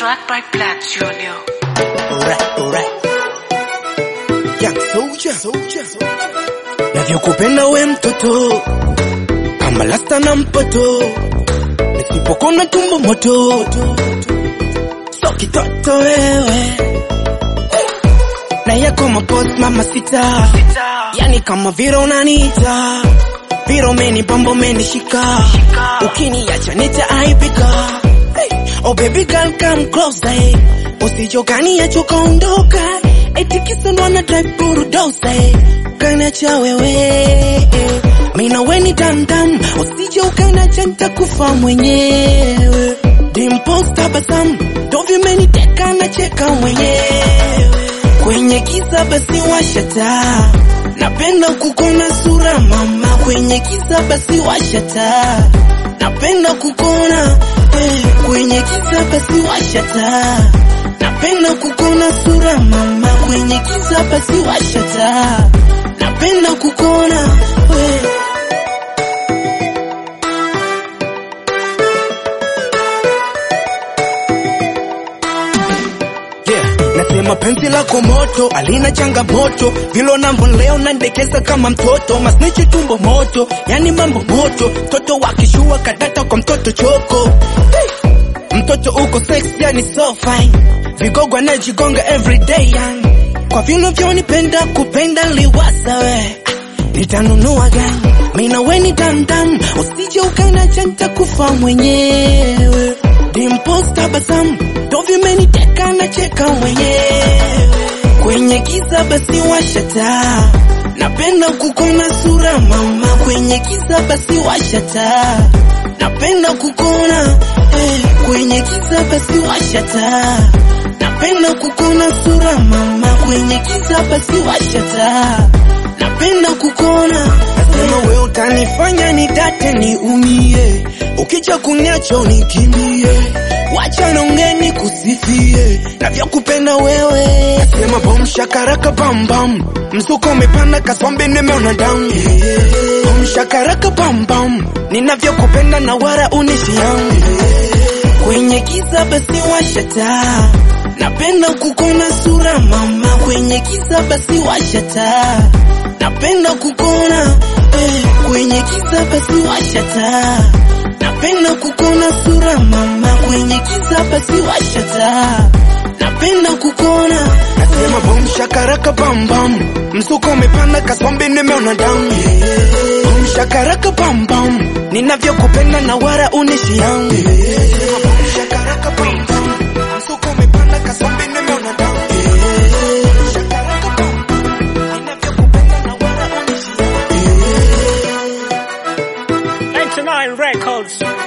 track by Black Junior. Alright, alright. Young soldier, soldier. Navyokupenda we mtoto kama lasta na mpoto, nisipokona tumbo moto, so kitoto wewe na yako mapos mama sita, yani kama vile unaniita vile umenibamba umenishika, ukiniacha nitaaibika. Hey, oh baby girl come closer, hey. usijokaniacha ukaondoka, eti kisa ndo ana drive bulldozer, hey. ukaniacha wewe mina weni damdam, usije ukaniacha nitakufa mwenyewe. Dimples tabasamu ndo vimeniteka nacheka mwenyewe kwenye giza basi washa taa, napenda kukona sura mama kwenye giza basi washa taa, napenda kukona eh, kwenye giza basi washa taa, napenda kukona sura mama kwenye giza basi washa taa, napenda kukona eh. Yeah, nasema penzi lako moto alina changamoto vilo nambo leo nandekeza kama mtoto masnichi tumbo moto yani mambo moto mtoto wakishua kadata kwa mtoto choko hey. mtoto uko sex yani so fine vigogo anajigonga everyday yani kwa vino vyonipenda kupenda liwasa we nitanunua gani mina weni damdam usije ukanacha nitakufa mwenyewe dimpos tabasamu ndo vimeniteka nacheka mwenyewe kwenye giza basi washa taa napenda kukona sura mama kwenye giza basi washa taa napenda kukona eh, kwenye giza basi washa taa napenda kukona sura mama kwenye giza basi washa taa napenda kukona nasema we utanifanya nidate niumie ukija kuniacho nikimbie wacha nongeni kusifie navyokupenda wewe nasema bom shakaraka bambam mzuko umepanda kasombe nimeona damu bom shakaraka bambam ninavyokupenda na wara unishiamu kwenye giza basi washa taa napenda kukona sura mama kwenye giza basi washa taa napenda kukona eh, kwenye giza basi washa taa napenda kukona sura mama kwenye giza basi washa taa napenda kukona nasema bom shakaraka bambam mzuko umepanda kasombe nimeona damu bom shakaraka bambam ninavyokupenda na wara unishiamu bom shakaraka bambam mzuko umepanda kasombe nimeona damu shakaraka bambam ninavyokupenda na wara unishiamu 99 Records.